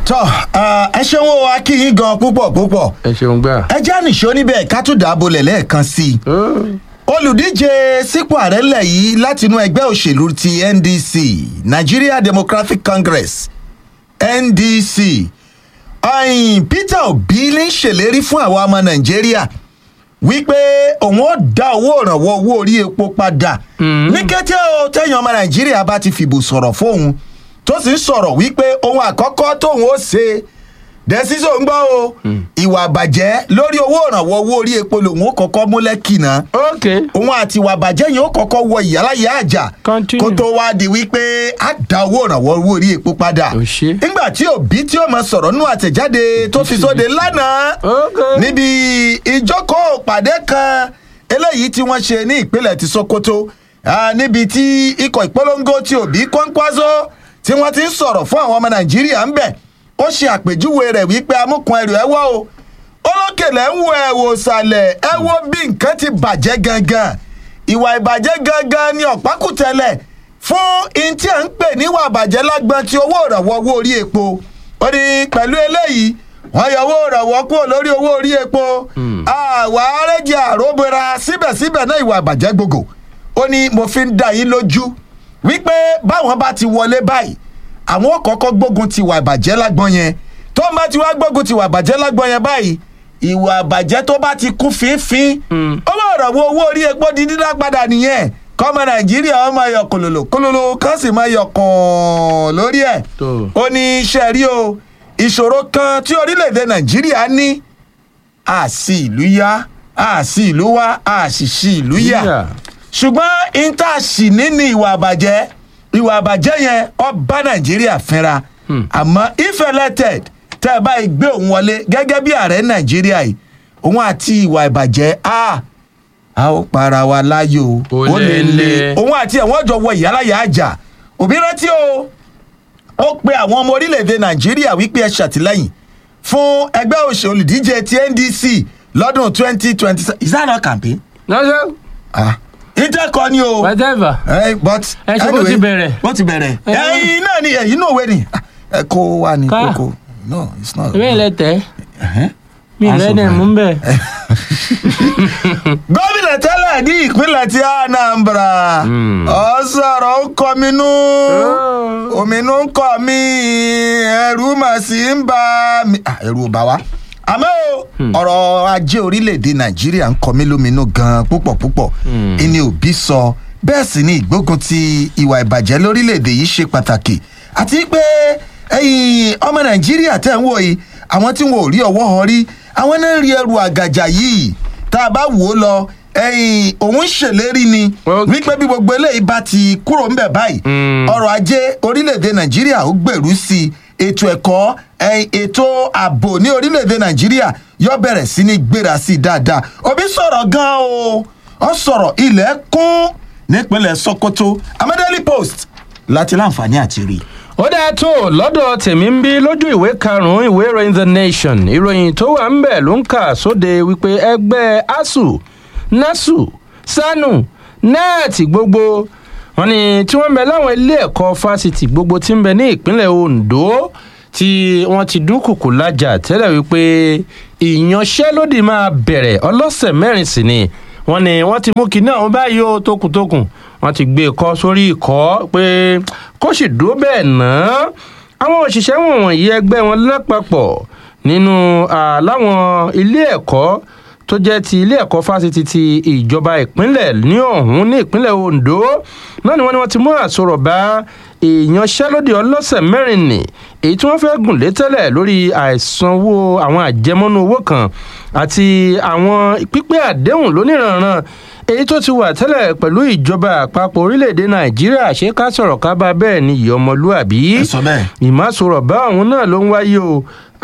tọ ẹ ṣeun o akínyìn gan púpọ̀ púpọ̀ ẹ ṣeun gbà. ẹ já nìṣó níbẹ̀ ká tún dàbò lẹ̀ lẹ́ẹ̀kan sí i olùdíje sípò ààrẹ ńlẹ̀ yìí látinú ẹgbẹ́ òṣèlú ti ndc nigeria democratic congress ndc ọ̀yìn peter obi ní ṣèlérí fún àwa ọmọ nàìjíríà wípé òun ó dá owó ìrànwọ́ owó orí epo padà ní kété o tẹ̀yìn ọmọ nàìjíríà bá ti fìbò sọ̀rọ̀ fóun tó sì ń sọ̀rọ̀ wípé ohun àkọ́kọ́ tóun ó ṣe dẹ́sísò ń gbọ́ o ìwà àbàjẹ́ lórí owó ìrànwọ́ owó orí epo lòun ó kọ́kọ́ mú lẹ́kìnà ok òun àti ìwà àbàjẹ́ yẹn ó kọ́kọ́ wọ ìyáláyà àjà Continue. kó tó wá di wípé á dá owó ìrànwọ́ owó orí epo padà Ó ṣe. nígbà tí òbí tí ó mọ sọ̀rọ̀ nínú àtẹ̀jáde tó fi sóde lánàá ok níbi ìjókòó pàdé kan eléyìí tí wọ́n ṣe ní ìpínlẹ̀ ti sokoto ah, níbi tí ikọ̀ ìpolongo ti òbí kọ́ńkwázó tí wọ́n ti ń sọ̀rọ̀ fún àwọn ọmọ nàìjíríà ń bẹ̀ ó ṣe àpèjúwe rẹ̀ wípé amúkun ẹrù ẹ wọ́ o olókèlè ń wo ẹ̀wò sàlẹ̀ ẹ wo bí nǹkan ti bàjẹ́ gangan ìwà ìbàjẹ́ gangan ni ọ̀pákùtẹ̀lẹ̀ fún in tí à ń pè níwà ìbàjẹ́ lágbọ́n ti owó ìrànwọ́ owó orí epo ó ní pẹ̀lú eléyìí wọ́n yọ owó ìrànwọ́ kúrò lórí owó orí epo àwa arẹ́jẹ àróbera síbẹ̀síbẹ̀ náà ìwà ìbàjẹ́ gbogbo ó ní mo fi ń dá yín lójú wípé báwọn bá ti wọlé báyìí àwọn ò kọ́kọ́ gbógun ti ìwà ìbàjẹ́ lágbọ́n yẹn tó ń bá ti wá gbógun ti ìwà ìbàjẹ́ lágbọ́n yẹn báyìí ìwà ìbàjẹ́ tó bá ti kún fínfín owó ìrànwọ́ owó orí epo di dídá padà nìyẹn kọ́mọ nàìjíríà ọmọ yọ kòlòlò kòlòlò kan sì máa yọ kàn lórí ẹ̀ Tó. ó ní iṣẹ́ rí o ìṣòro kan tí orílẹ̀-èdè nàìjíríà ní àsì ìlú yá àsì ìlú wá àṣìṣì ìlú yá Yà. ṣùgbọ́n intaṣì nínú ìwà àbàjẹ́ ìwà àbàjẹ́ yẹn ọ bá nàìjíríà fínra àmọ́ if elected tẹ́ ẹ báyìí gbé òun wọlé gẹ́gẹ́ bí ààrẹ nàìjíríà yìí òun àti ìwà ìbàjẹ́ a a ó para wa láyò Ó lé lé. òun àti ẹ̀wọ̀n jọ wọ ìyálàyà àjà òbí rántí o ó pe àwọn ọmọ orílẹ̀-èdè nàìjíríà wípé ẹ ṣàtìlẹ́yìn fún ẹgbẹ́ òṣèlú olùdíje ti ndc lọ́dún twenty twenty seven is that not campaign? lọ́sẹ̀ ah intercom ni o whatever Eh, but Ẹ ṣe bó ti bẹ̀rẹ̀. bó ti bẹ̀rẹ̀ Eh. ẹyin náà ni ẹyin náà wé ni ẹ kó wá ní Ká. kókó no it's not. ìwé ilẹ̀ tẹ̀ Ẹhẹ́n. mi Aṣọ rẹ̀ dẹ̀ fún mú bẹ́ẹ̀. gómìnà tẹ́lẹ̀ ní ìpínlẹ̀ ti anambra ọ sọ̀rọ̀ ń kọ́ mi nú òmìnú ń kọ́ mi ẹ̀rù mà sí ń bá mi Ah, ẹ̀rù ò bá wa àmọ́ o, ọ̀rọ̀ ajé orílẹ̀-èdè nàìjíríà ń kọ́ mi lóminú gan-an púpọ̀ púpọ̀ ẹni òbí sọ bẹ́ẹ̀ sì ni ìgbógun ti ìwà ìbàjẹ́ lórílẹ̀-èdè yìí ṣe pàtàkì àti pé ẹ̀yin ọmọ nàìjíríà tẹ̀ ń wò yìí àwọn tí wọn ò rí ọwọ́ họ rí àwọn náà ń rí ẹrù àgàjà yìí tá a bá wò ó lọ ẹ̀yin òun ń ṣèlérí ni Ok. wípé bí gbogbo eléyìí bá ti kúrò ńbẹ̀ báyìí Mm. ọrọ̀ ajé orílẹ̀-èdè nàìjíríà ó gbèrú sí i ètò ẹ̀kọ́ ẹ̀yìn ètò ààbò ní orílẹ̀-èdè nàìjíríà yóò bẹ̀rẹ̀ sí ní gbéra sí i dáadáa òbí sọ̀rọ̀ gan-an o ọ sọ̀rọ̀ ilẹ̀ kún nípínlẹ̀ sokoto amadeli post láti láǹfààní àti rí i. ó dáa tó lọ́dọ̀ tèmi ń bí lójú ìwé karùn-ún ìwé ìròyìn the nation ìròyìn tó wà ń bẹ̀ ló ń kà sóde wípé ẹgbẹ́ asuu nasu sanu nẹ́ẹ̀tì gbogbo wọn ni tí wọ́n ń bẹ láwọn ilé ẹ̀kọ́ fásitì gbogbo tí ń bẹ ní ìpínlẹ̀ ondo tí wọ́n ti dúnkùkù lájà tẹ́lẹ̀ wípé ìyanṣẹ́lódì máa bẹ̀rẹ̀ ọlọ́sẹ̀ mẹ́rin sí ni wọ́n ní wọ́n ti mú kinní àwọn báyìí ó tókùntókùn wọ́n ti gbé e kọ́ sórí ìkọ́ pé kó sì dúró bẹ́ẹ̀ náà àwọn òṣìṣẹ́ wọ̀nyí ẹgbẹ́ wọn lápapọ̀ nínú ah, láwọn ilé ẹ̀kọ́ tó jẹ́ ti ilé ẹ̀kọ́ fásitì ti ìjọba ìpínlẹ̀ ní ọ̀hún ní ìpínlẹ̀ ondo náà ni wọ́n ní wọ́n ti mú àsọ̀rọ̀ bá ìyanṣẹ́lódì ọlọ́sẹ̀ mẹ́rin nì èyí tí wọ́n fẹ́ gùn lé tẹ́lẹ̀ lórí àìsanwó àwọn àjẹmọ́nú owó kan àti àwọn pípé àdéhùn lóníranran èyí tó ti wà tẹ́lẹ̀ pẹ̀lú ìjọba àpapọ̀ orílẹ̀-èdè nàìjíríà ṣé ká sọ̀rọ̀ ká bá bẹ́ẹ̀ ni ìyá ọmọlúàbí ẹ sọ bẹ́ẹ̀. ìmásọ̀rọ̀ bá òun náà ló ń wáyé o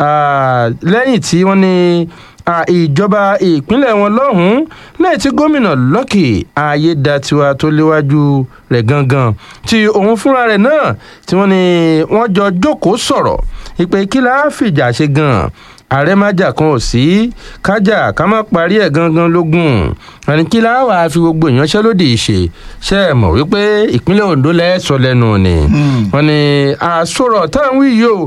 Ah, lẹ́yìn tí wọ́n ní ah, ìjọba ìpínlẹ̀ wọn lọ́hùn-ún lẹ́yìn tí gómìnà lọ́kì ayédatiwa tó léwájú rẹ̀ gangan tí òun fúnra rẹ̀ náà tí wọ́n ní wọ́n jọ jókòó sọ̀rọ̀ ìpè kí la fìjà ṣe gan-an ààrẹ májà kan ò sí kájà ká má parí ẹ̀ gangan lógún àní kí la wàá fi gbogbo ìyanṣẹ́lódì ṣe ṣe é mọ̀ wípé ìpínlẹ̀ ondo lẹ́sọ̀ lẹ́nu ni wọ́n ní àsọ̀rọ̀ táwọn wí yìí o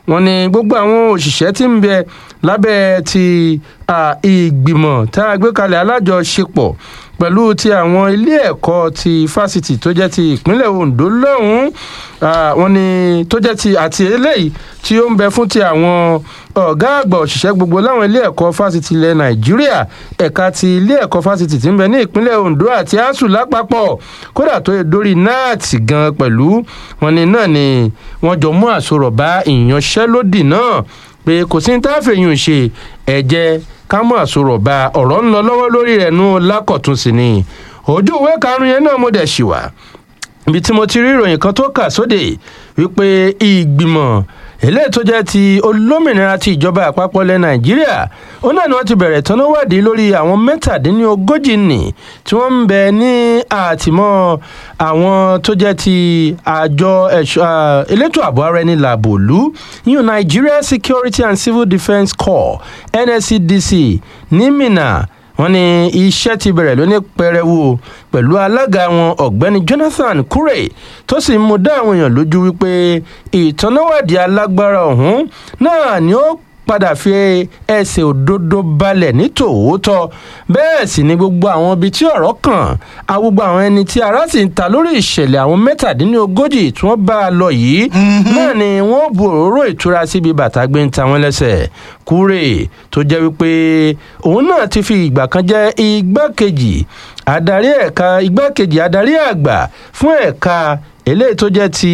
wọ́n ní gbogbo àwọn òṣìṣẹ́ tí ń bẹ lábẹ́ ti ah, ìgbìmọ̀ tá a gbé kalẹ̀ alájọṣepọ̀ pẹ̀lú ti àwọn ilé ẹ̀kọ́ ti fásitì tó jẹ́ ti ìpínlẹ̀ ondo lọ́hùn-ún ah, wọ́n ní tó jẹ́ ti àti eléyìí tí ó ń bẹ fún ti àwọn ọ̀gá àgbà òṣìṣẹ́ gbogbo láwọn ilé ẹ̀kọ́ fásitì ilẹ̀ nàìjíríà ẹ̀ka ti ilé ẹ̀kọ́ fásitì tí ń bẹ ní ìpínlẹ̀ ondo àti asuu lápapọ̀ kódà tó yẹ dórí náàtì gan pẹ̀lú wọn ni náà ni wọ́n jọ mú àsorọ̀ bá ìyanṣẹ́lódì náà pé kò sí ní táfẹ̀yìn ṣe ẹ̀jẹ̀ ká mú àsorọ̀ bá ọ̀rọ̀ ń lọ lọ́wọ́ lórí rẹ̀ nú lákọ̀tún sí ni ojú ìwé karùn-ún yẹn náà mo dẹ̀ ṣì wà ibi tí mo ti rí ìròyìn kan tó kà sóde wípé ìgbìmọ̀ eléyìí tó jẹ́ ti olómìnira ti ìjọba àpapọ̀ ilẹ̀ nàìjíríà ó náà ni wọ́n ti bẹ̀rẹ̀ tán wádìí lórí àwọn mẹ́tàdínlógójì nì tí wọ́n ń bẹ ní àtìmọ́ àwọn tó jẹ́ ti àjọ ẹ̀ṣọ́- ah, elétò ààbò ara ẹni làbò lú yíyan nigeria security and civil defence corps nscdc ní minna wọ́n ní iṣẹ́ ti bẹ̀rẹ̀ lóní pẹrẹwu pẹ̀lú alága wọn ọ̀gbẹ́ni jonathan kure tó sì ń mú dá àwọn èèyàn lójú wípé ìtọ́náwádìí alágbára ọ̀hún náà ni ó padà fi ẹsẹ̀ òdodo balẹ̀ ní tòótọ́ bẹ́ẹ̀ sì ni gbogbo àwọn ibi tí ọ̀rọ̀ kàn á gbogbo àwọn ẹni tí ara sì ń ta lórí ìṣẹ̀lẹ̀ àwọn mẹ́tàdínlógójì tí wọ́n bá a lọ yìí náà ni wọ́n bu òróró ìtura síbi bàtà gbé ń ta wọ́n lẹ́sẹ̀ kúrè tó jẹ́ wípé òun náà ti fi ìgbà kan jẹ́ igbákejì adarí ẹ̀ka igbákejì adarí àgbà fún ẹ̀ka eléyìí tó jẹ́ ti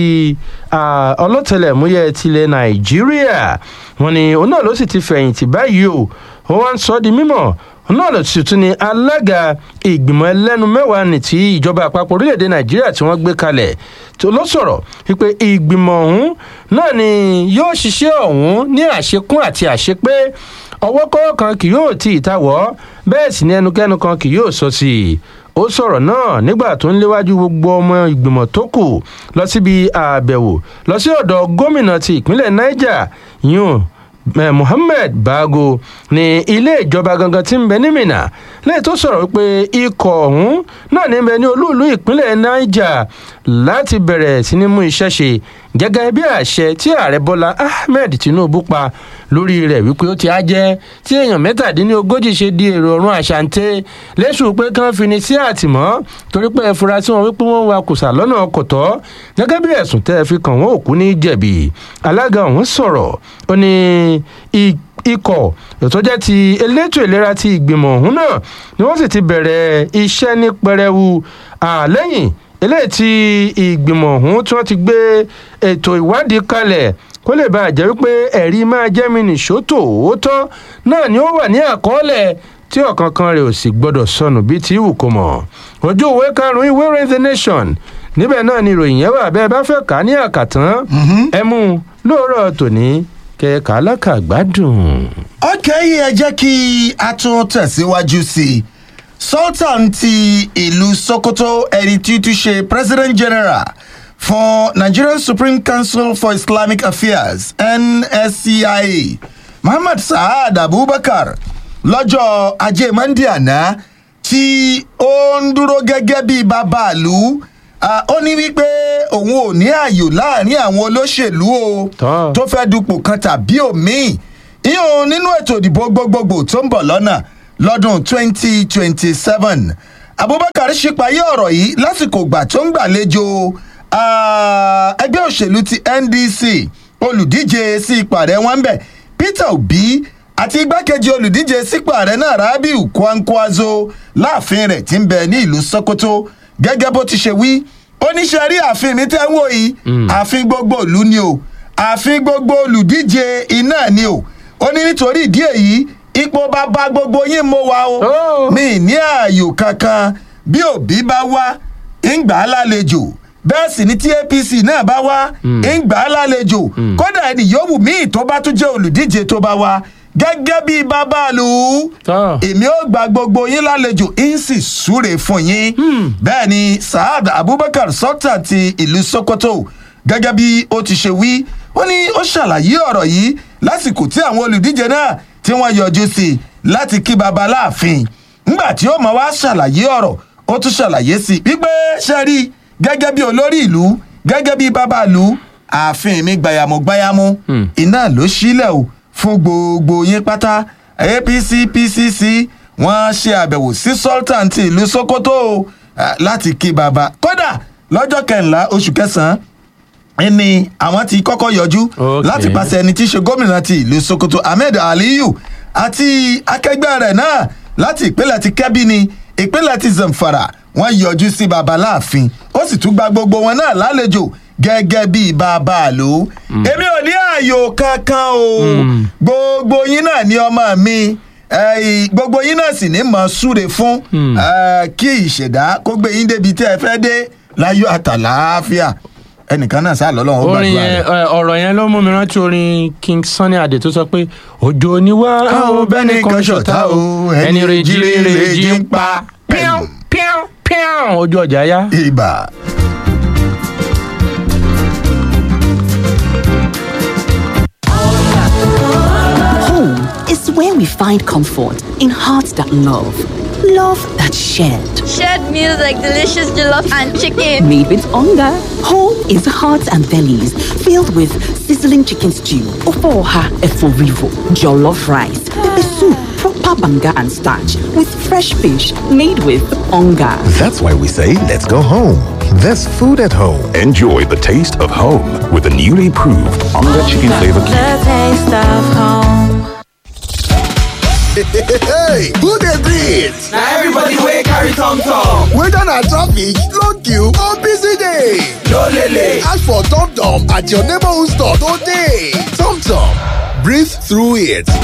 ah, ọlọ́tẹlẹ̀múyẹ́ tilẹ̀ nàìjíríà wọn ni òun náà ló sì ti fẹ̀yìntì báyìí o ó wá ń sọ ọ́ di mímọ̀ òun náà ló sì tún ni alága ìgbìmọ̀ ẹlẹ́nu mẹ́wàá ní ti ìjọba àpapọ̀ orílẹ̀-èdè nàìjíríà tí wọ́n gbé kalẹ̀ tó ló sọ̀rọ̀ wípé ìgbìmọ̀ ọ̀hún náà ni yóò ṣiṣẹ́ ọ̀hún ní àṣekún àti àṣepé ọwọ́ kọ́wọ́ kan kì yóò tí ì tawọ́ bẹ́ẹ̀ sì ni ẹnukẹ́nu kan kì yóò sọ sí i ó sọ̀rọ̀ náà nígbà tó ń léwájú gbogbo ọmọ ìgbìmọ̀ tó kù lọ síbi àbẹ̀wò lọ sí ọ̀dọ̀ gómìnà ti ìpínlẹ̀ niger yún eh, mohammed bago ní ilé ìjọba gangan tí ń bẹ ní minna lẹ́yìn tó sọ̀rọ̀ wípé ikọ̀ ọ̀hún náà ní bẹ ní olúùlú ìpínlẹ̀ niger láti bẹ̀rẹ̀ sí ní mú iṣẹ́ ṣe gẹ́gẹ́ bí àṣẹ tí ààrẹ bọ́lá ahmed tinubu pa lórí rẹ̀ wípé ó ti á jẹ́ tí èèyàn mẹ́tàdínlógójì ṣe di èrò ọ̀run àṣàǹtẹ̀ lẹ́sùn pé kán fi ni sí àtìmọ́ torí pé ẹ fura sí wọn wípé wọ́n wa kùsà lọ́nà ọkọ̀ tọ́ gẹ́gẹ́ bí ẹ̀sùn tẹ́ ẹ fi kàn wọ́n òkú ní jẹ̀bi alága ọ̀hún sọ̀rọ̀ ó ní i- ikọ̀ tó jẹ́ ti elétò ìlera ti ìgbìmọ̀ ọ̀hún náà ni wọ́n sì ti bẹ̀rẹ̀ iṣẹ́ ní pẹrẹwu àlẹ́yìn eléyìí tí ìgbìmọ̀ ọ̀hún tí wọ́n ti gbé ètò ìwádìí kalẹ̀ kó lè bá a jẹ́ wípé ẹ̀rí máa jẹ́ mi nìṣó tòótọ́ náà ni ó wà ní àkọọ́lẹ̀ tí ọ̀kankan rẹ̀ ò sì gbọ́dọ̀ sọnù bíi ti wù kó mọ̀ ojú ìwé karùn-ún ìwé rain the nation níbẹ̀ náà ni ìròyìn yẹn wà bẹ́ẹ̀ bá fẹ́ kà á ní àkàtán ẹ mú un lóòrọ̀ tòní kẹ̀kà alákàgbádùn. ọkẹ́ yìí ẹ jẹ́ kí a tún tẹ̀síwájú sí i sultan ti ìlú sokoto ẹni tí tún ṣe president general for nigerian supreme council for islamic affairs nscia muhammad saad abubakar lọ́jọ́ ajé monde àná tí ó ń dúró gẹ́gẹ́ bíi bàbá ìlú ah, ó ní wípé òun ò ní ààyò láàrin àwọn olóṣèlú o Tán. tó fẹ́ dupò kan tàbí òmíì ìyóò nínú ètò ìdìbò gbogbogbò tó ń bọ̀ lọ́nà lọ́dún 2027 abubakar ṣípayé ọ̀rọ̀ yìí lásìkò ìgbà tó ń gbàlejò ah, ẹgbẹ́ òṣèlú ti ndc olùdíje sí ipò ààrẹ wọn bẹ̀ peter obi àti igbákejì olùdíje sípò ààrẹ náà rabiu kwankwaso láàfin rẹ̀ ti ń bẹ ní ìlú sokoto gẹ́gẹ́ bó ti ṣe wí oníṣẹ́ rí ààfin mi tẹ́ ń wò yìí ààfin gbogbo ìlú ni o ààfin gbogbo olùdíje iná ni o ó ní nítorí ìdí èyí ipò bàbá gbogbo yín mo wà o Oh. mi ní ààyò kankan bí òbí bá wá ń gbà á lálejò bẹ́ẹ̀ sì ni tí apc náà bá wá ń gbà á lálejò kódà ẹni yòówù míì tó bá tún jẹ́ olùdíje tó bá wá gẹ́gẹ́ bí babalu Tán. èmi ò gba gbogbo yín lálejò ń sì súre fún yín bẹ́ẹ̀ ni saad abubakar sultan ti ìlú sokoto gẹ́gẹ́ bí ó ti ṣe wí ó ní ó ṣàlàyé ọ̀rọ̀ yìí lásìkò tí àwọn olùdíje náà tí wọ́n yọjú sí i láti kí baba láàfin ńgbà tí ó mọ̀ wá ṣàlàyé ọ̀rọ̀ ó tún ṣàlàyé sí i wípé ṣe rí gẹ́gẹ́ bí olórí ìlú gẹ́gẹ́ bí bàbá ìlú ààfin mi gbayamu-gbayamu Hmm. iná ló sílẹ̀ o fún gbogbo yín pátá apc pcc wọ́n ṣe àbẹ̀wò sí sultan ti ìlú sokoto o, eh, láti kí baba kódà lọ́jọ́ kẹrìnlá oṣù kẹsàn-án ẹni àwọn ti kọ́kọ́ yọjú Okay. láti pàṣẹ ẹni tí í ṣe gómìnà ti ìlú sokoto ahmed aliyu àti akẹgbẹ́ rẹ̀ náà láti ìpínlẹ̀ ti kẹ́bí ni ìpínlẹ̀ ti zamfara wọ́n yọjú sí baba láàfin ó sì tún gba gbogbo wọn náà lálejò gẹ́gẹ́ bíi bàbá àlò èmi ò ní ààyò kankan o gbogbo yín náà ní ọmọ mi eh, gbogbo yín náà sì ní mọ̀ súre fún eh, kí ìṣẹ̀dá kó gbé yín débi tí ẹ fẹ́ dé láyọ̀ àtàlàáfíà ẹnìkan náà sá lọ́lọ́run ó orin gbàdúrà yẹn rẹ̀. ẹ, ọ̀rọ̀ yẹn ló mú mi rántí orin king sunny adé tó sọ pé òjò ni wá ó bẹ́ni kan ṣọ̀tá o ẹni rèjì rèjì ń pa píọ́n píọ́n píọ́n ojú ọjà yá. ibà. Home is where we find comfort in hearts that love, love that shared. Shared meals like delicious jollof and chicken. Made with hunger. Home is hearts and bellies filled with sizzling chicken stew, ofoha eforivo, jollof rice, pepper soup, proper banga and starch with fresh fish made with hunger. That's why we say, let's go home. There's food at home. Enjoy the taste of home with the newly proved Onga Chicken Flavor Cube. The taste of home. hey, who dey breathe? Now everybody wey carry tom tom. Whether na traffic, long queue or busy day. No lele. Ask for Tom Tom at your neighborhood store today. Tom Tom, breathe through it.